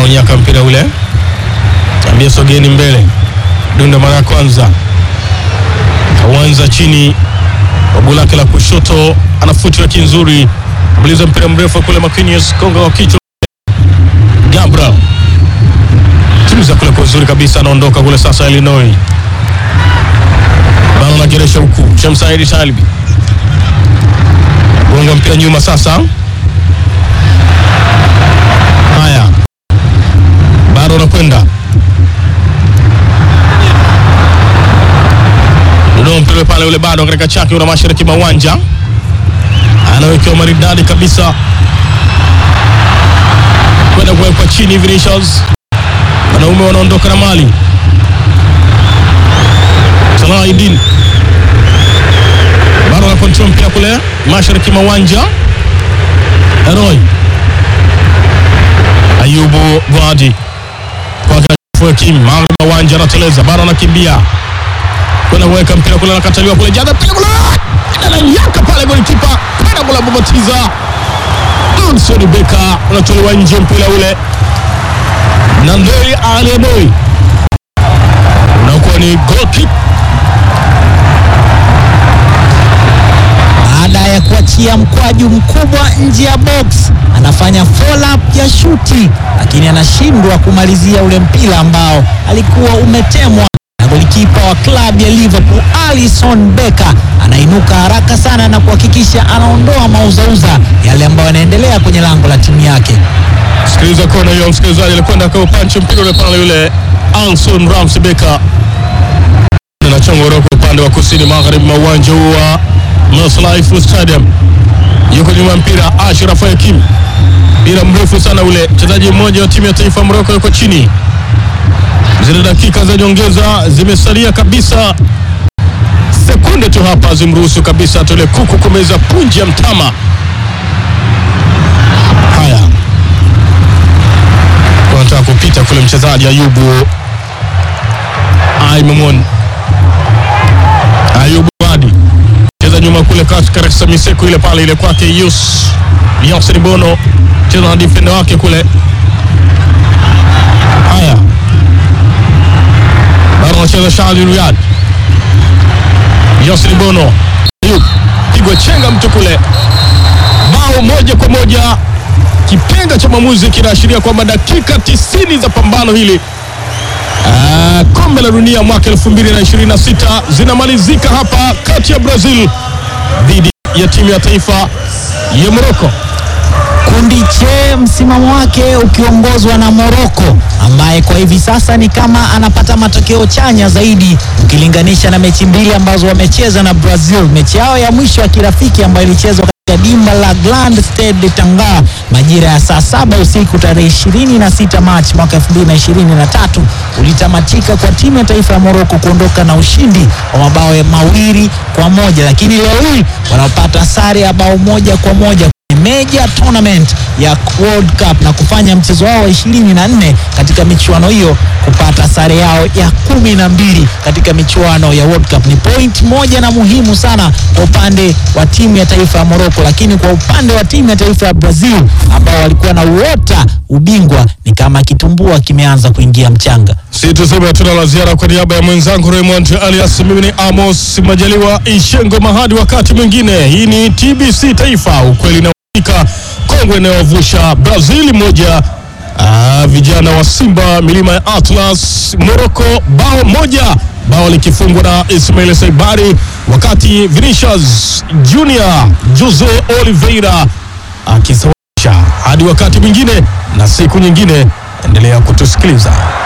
anaonyaka mpira ule, ambia sogeni mbele. Dunda mara ya kwanza kawanza chini, babu lake la kushoto anafuti laki nzuri, mliza mpira mrefu kule, Marquinhos konga wa kichwa, Gabriel tuliza kule kwa uzuri kabisa, anaondoka kule sasa. Illinois bado anageresha huku, Shamsaidi Talibi gonga mpira nyuma sasa. Haya, bado anakwenda Dodoma, mpira pale ule bado katika chake, una mashariki mwa uwanja, anawekewa maridadi kabisa kwenda kuwekwa chini. Vinicius, wanaume wanaondoka na mali. Salahdin bado ana control mpira kule mashariki mwa uwanja. Roy Ayubu Gwadi kwa Kim magharibi mwa uwanja, anateleza bado anakimbia kwenda kuweka mpira kule, anakataliwa kule, jana mpira kule ananyaka pale, golikipa kwenda kule kubatiza Anthony Beka, unatolewa nje mpira ule na Ndoi Aleboy, unakuwa ni goal kick baada ya kuachia mkwaju mkubwa nje ya box, anafanya follow up ya shuti, lakini anashindwa kumalizia ule mpira ambao alikuwa umetemwa na golikipa wa klabu ya Liverpool Alisson Becker. Anainuka haraka sana na kuhakikisha anaondoa mauzauza yale ambayo yanaendelea kwenye lango la timu yake. Sikiliza kona hiyo, msikilizaji, alikwenda kwa upanchi mpira ule pale, yule Anson Ramsey Becker anachongoroka upande wa kusini magharibi mwa uwanja huu wa Meslaifu Stadium. Yuko nyuma ya mpira Ashraf Hakim, mpira mrefu sana ule. Mchezaji mmoja wa timu ya taifa ya Morocco yuko chini. Zile dakika za nyongeza zimesalia kabisa, sekunde tu hapa zimruhusu kabisa tole kuku kumeza punji ya mtama. Haya, anataka kupita kule mchezaji Ayubu Aimamon Ayubu Wadi cheza nyuma kule katika miseko ile pale ile kwake Yus Yasin Bono cheza na defender wake kule. Haya, bado anacheza Shali Riyad Yasin Bono Ayub pigwa chenga mtu kule, bao moja kwa moja. Kipenga cha mwamuzi kinaashiria kwamba dakika tisini za pambano hili Ah, kombe la dunia mwaka 2026 zinamalizika hapa kati ya Brazil dhidi ya timu ya taifa ya Morocco. Kundi che msimamo wake ukiongozwa na Morocco ambaye kwa hivi sasa ni kama anapata matokeo chanya zaidi ukilinganisha na mechi mbili ambazo wamecheza na Brazil. Mechi yao ya mwisho ya kirafiki ambayo ilichezwa katika dimba la Grand Stade de Tanga majira ya saa saba usiku tarehe 26 Machi mwaka 2023 ulitamatika kwa timu ya taifa ya Morocco kuondoka na ushindi wa mabao ya mawili kwa moja, lakini leo hii wanapata sare ya bao moja kwa moja major tournament ya World Cup na kufanya mchezo wao wa 24 katika michuano hiyo kupata sare yao ya kumi na mbili katika michuano ya World Cup. Ni point moja na muhimu sana kwa upande wa timu ya taifa ya Morocco, lakini kwa upande wa timu ya taifa ya Brazil ambao walikuwa na uota ubingwa ni kama kitumbua kimeanza kuingia mchanga. Si tuseme tuna la ziara kwa niaba ya mwenzangu Raymond alias mimi ni Amos Majaliwa Ishengo Mahadi. Wakati mwingine, hii ni TBC Taifa, ukweli na uhakika, kongwe inayovusha Brazil moja Ah, vijana wa Simba milima ya Atlas Morocco bao moja, bao likifungwa na Ismail Saibari, wakati Vinicius Junior Jose Oliveira akisawazisha. Hadi wakati mwingine na siku nyingine, endelea kutusikiliza.